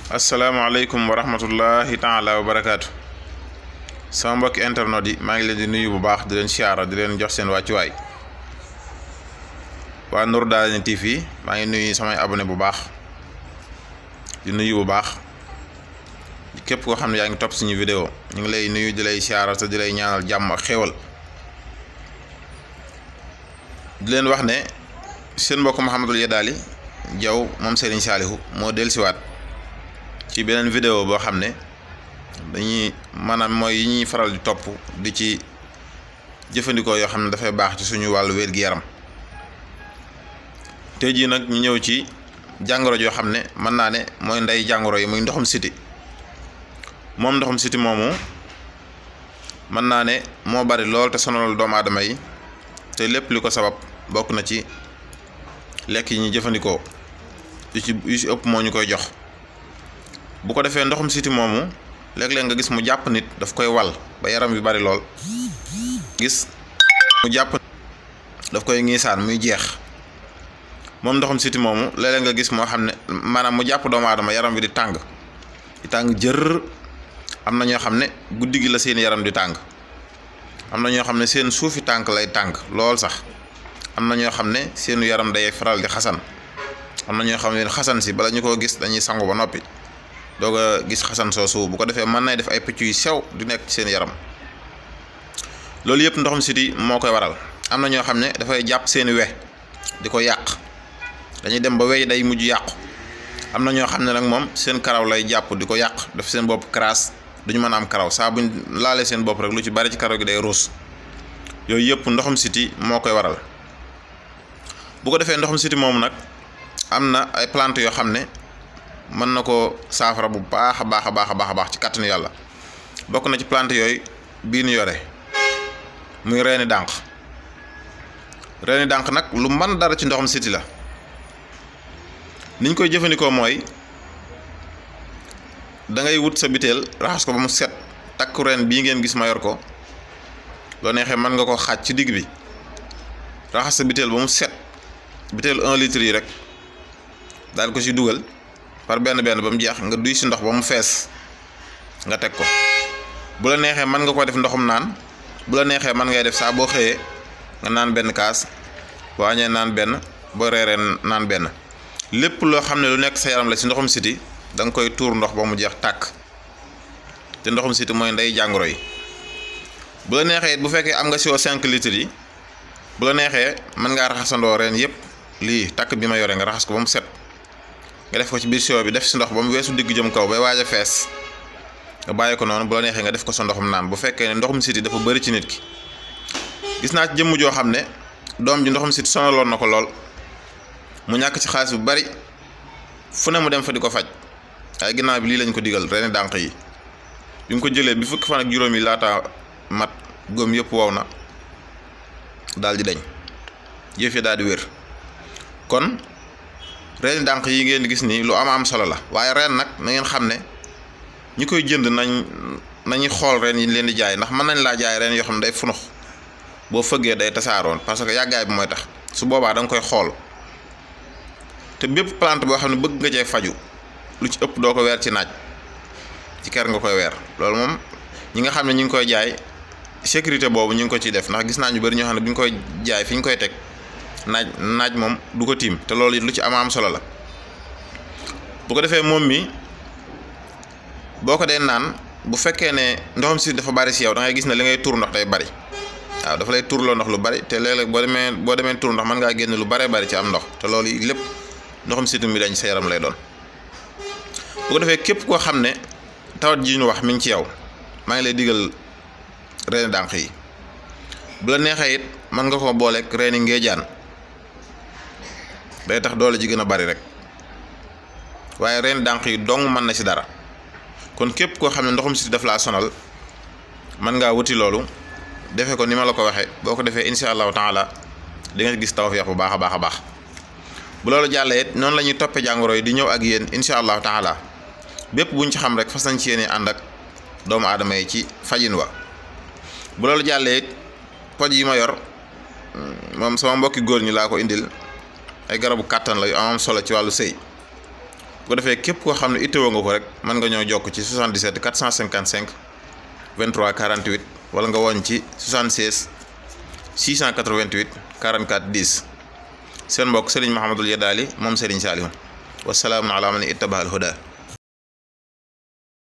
asalaamaaleykum wa rahmatullahi taala wa barakaatu sama mbokki internet yi maa ngi leen di nuyu bu baax di leen siyaara di leen jox seen wàccuwaay waa Nour Darayni TV maa ngi nuyu samay abonné bu baax di nuyu bu baax képp koo xam ne yaa ngi topp suñu vidéo ñu ngi lay nuyu di lay siyaara te di lay ñaanal jàmm ak xéwal di leen wax ne seen mbokk Mouhamadul Yadaali Jaw moom Serigne Saalihu moo dellusiwaat ci beneen vidéo boo xam ne dañuy maanaam mooy yi ñuy faral di topp di ci jëfandikoo yoo xam ne dafay baax ci suñu wàllu wér-gi-yaram tey jii nag ñu ñëw ci jàngoro joo xam ne mën naa ne mooy ndey jàngoro yi muy ndoxum siti moom ndoxum siti moomu mën naa ne moo bari lool te sonal doomu aadama yi te lépp li ko sabab bokk na ci lekk yi ñuy jëfandikoo yu ci yu ci ëpp moo ñu koy jox bu ko defee ndoxum siti moomu léeg-léeg nga gis mu jàpp nit daf koy wal ba yaram bi bari lool gis mu jàpp daf koy ngiisaan muy jeex moom ndoxum siti moomu léeg-léeg nga gis moo xam ne maanaam mu jàpp doomu aadama yaram bi di tàng di tàng jër am na ñoo xam ne guddi gi la seen yaram di tàng am na ñoo xam ne seen suufi tànk lay tàng lool sax am na ñoo xam ne seenu yaram day faral di xasan am na ñoo xam ne xasan si bala ñu koo gis dañuy sangu ba noppi doog a gis xasan soosu bu ko defee mën nay def ay picc yu sew di nekk ci seen yaram loolu yëpp ndoxum siti moo koy waral am na ñoo xam ne dafay jàpp seeni we di ko yàq dañuy dem ba wey day mujj yàqu am na ñoo xam ne nag moom seen karaw lay jàpp di ko yàq def seen bopp karaas duñu mën a am karaw saa buñ laalee seen bopp rek lu ci bari ci karaw gi day ruus yooyu yëpp ndoxum siti moo koy waral bu ko defee ndoxum siti moomu nag am na ay plante yoo xam ne mën na ko saafara bu baax a baax a baax a baax a baax ci kàttanu yàlla bokk na ci plante yooyu bii nu yore muy reeni dànq reeni dànq nag lu mën dara ci ndoxum siti la niñ koy jëfandikoo mooy da ngay wut sa biteel raxas ko ba mu set takku reen bii ngeen gis ma yor ko loo neexee mën nga ko xaaj ci digg bi raxas sa biteel ba mu set biteel un litre yi rek daal ko ci dugal par benn benn ba mu jeex nga duy si ndox ba mu fees nga teg ko bu la neexee mën nga ko def ndoxum naan bu la neexee mën ngay def saa boo xëyee nga naan benn kaas boo añee naan benn boo reeree naan benn lépp loo xam ne lu nekk sa yaram la si ndoxum siti da nga koy tuur ndox ba mu jeex tàkk te ndoxum siti mooy ndey jàngoro yi bu la neexee bu fekkee am nga siwo 5 litres yi bu la neexee mën ngaa raxasandoo reen yëpp lii takk bi ma yore nga raxas ko ba mu set nga def ko ci biir siwo bi def si ndox ba mu weesu digg jëm kaw bay waaj a fees nga bàyyi ko noonu bu la neexee nga def ko sa ndoxum naan bu fekkee ne ndoxum siti dafa bëri ci nit ki gis naa ci jëmm joo xam ne doom ji ndoxum siti sonaloon na ko lool mu ñàkk ci xaalis bu bari fu ne mu dem fa di ko faj waaye ginnaaw bi lii lañ ko digal reeni dànq yi bi mu ko jëlee bi fukki fan ak juróom yi laata mat góom yëpp wow na daal di dañ yëf yi daal di wér kon reeni dànq yi ngeen di gis nii lu am am solo la waaye reen nag na ngeen xam ne ñi koy jënd nañ nañuy xool reen yi leen di jaay ndax mën nañ laa jaay reen yoo xam ne day funux boo fëggee day tasaaroon parce que yàggaay bi mooy tax su boobaa da nga koy xool te bépp plante boo xam ne bëgg nga cee faju lu ci ëpp doo ko weer ci naaj ci ker nga koy weer loolu moom ñi nga xam ne ñu ngi koy jaay sécurité boobu ñu ngi ko ciy def ndax gis naa ñu bari ñoo xam ne bu ñu koy jaay fi ñu koy teg naaj naaj moom du ko tiim te loolu it lu ci am am solo la bu ko defee moom mi boo ko dee naan bu fekkee ne ndoxam si dafa bari si yow da ngay gis ne li ngay tuur ndox day bari waaw dafa lay tuurloo ndox lu bari te léeg-léeg boo demee boo demee tuur ndox mën ngaa génn lu baree bari ci am ndox te loolu lépp ndoxam situ mi dañ sa yaram lay doon bu ko defee képp koo xam ne tawat ji ñu wax mi ngi ci yow maa ngi lay digal reeni dànq yi bu la neexee it mën nga ko booleeg reeni ngeejaan day tax doole ji gën a bari rek waaye reeni dànq yi dong mën na ci dara kon képp koo xam ne ndoxum siti daf laa sonal mën ngaa wuti loolu defe ko ni ma la ko waxee boo ko defee insha allahu taala di nga gis tawfeex bu baax a baax a baax bu loolu jàllee it noonu la ñuy toppee jàngoro yi di ñëw ak yéen insha allahu taala bépp buñ ci xam rek fas nañ ci yéene ànd ak doomu aadama yi ci fajin wa bu loolu jàllee it poj yi ma yor moom sama mbokki góor ñi laa ko indil ay garabu kàttan la yu amam solo ci wàllu sëy bu ko defee képp koo xam ne itteewoo nga ko rek mën nga ñoo jokk ci 77 455 23 48 wala nga woñ ci 76 688 44 10 seen mbokk Serigne Mahamadul Yadaali moom Serigne Saliou wasalaamun ala man ittabaal huda